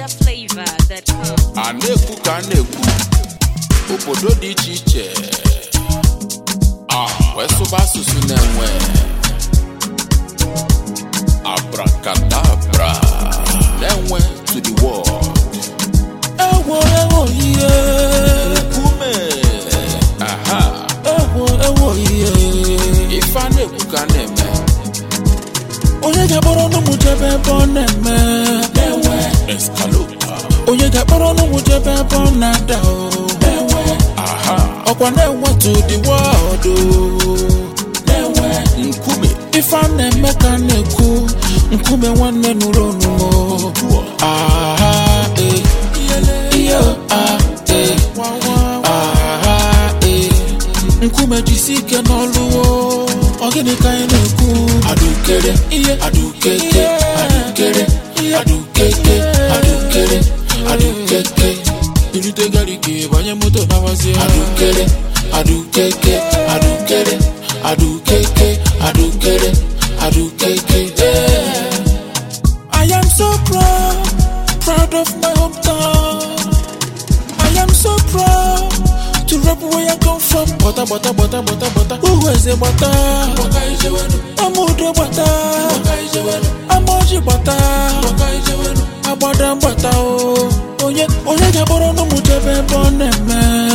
NigerFlavor.com. a na-ekwu ka a na-ekwu obodo dị iche iche a wee sụba asụsụ na-enwe abracadabra na-enwe to the world ewo ewo ihe nkume aha ewo ewo ihe ife a na-ekwu ka a na-eme onye ga-akpọrọ ọnụ m jebe ebe ọ na-eme ewe eskalota onye ga-akpọrọ ọnụ m jebe ebe ọ na-ada o ewe aha ọkwa na-enwe to the world o ewe nkume ife a na-eme ka a na-ekwu nkume nwanne nụrụ onumo aha e ihe a e aha e nkume jisi ike n'ọlụ o ọ gịnị ka anyị na-ekwu adukere ihe adukeke adukere adukeke adukere adukeke irute gariki banye moto nawazie adukere adukeke adukere adukeke adukere adukeke yeah. I am so proud, proud of my hometown. I am so proud to rep where I come from. Butter, butter, butter, butter, butter. Who is a butter? I'm Udo butter. I'm Oji butter. Agbada butter. Oh, onye, onye ga-akpọrọ ọnụ m jebe ebe ọ na-eme.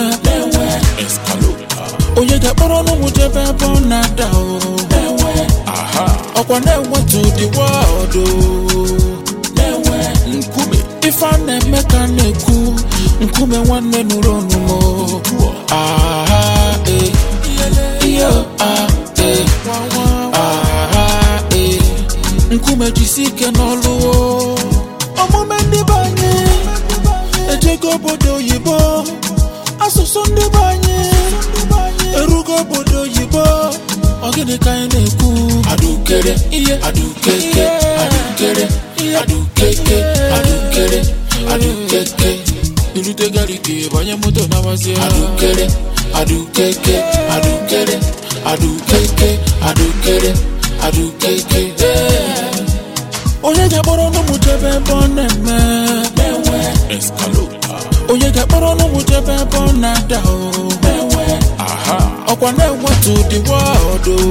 eskalota Onye ga-akpọrọ ọnụ m jebe ebe ọ na-ada. Oh, aha ọkwa na-enwe to the world. Oh, nkume ife a na-eme ka a na-ekwu nkume nwanne nụrụ onumo aha e ihe a e aha e nkume jisi ike n'ọlụ o. omume ndị be anyị ejego obodo oyibo asụsụ ndị be anyị erugo obodo oyibo ọ gịnị ka anyị na-ekwu adukere ihe adukeke adukere adukeke adukere adukeke irute gariki banye moto nawazie adukere adukeke adukere adukeke adukere adukeke yeah. onye ga-akpọrọ ọnụ m jebe ebe ọ na-eme eskalota onye ga-akpọrọ ọnụ m jebe ebe ọ na-ada o aha ọkwa na-enwe to the world o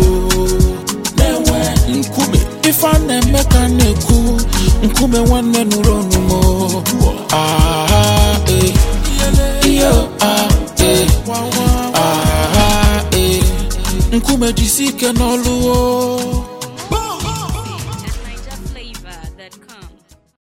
nkume ife a na-eme ka a na-ekwu nkume nwanne nụrụ onumo aha e ihe a e aha e nkume jisi ike n'ọlụ o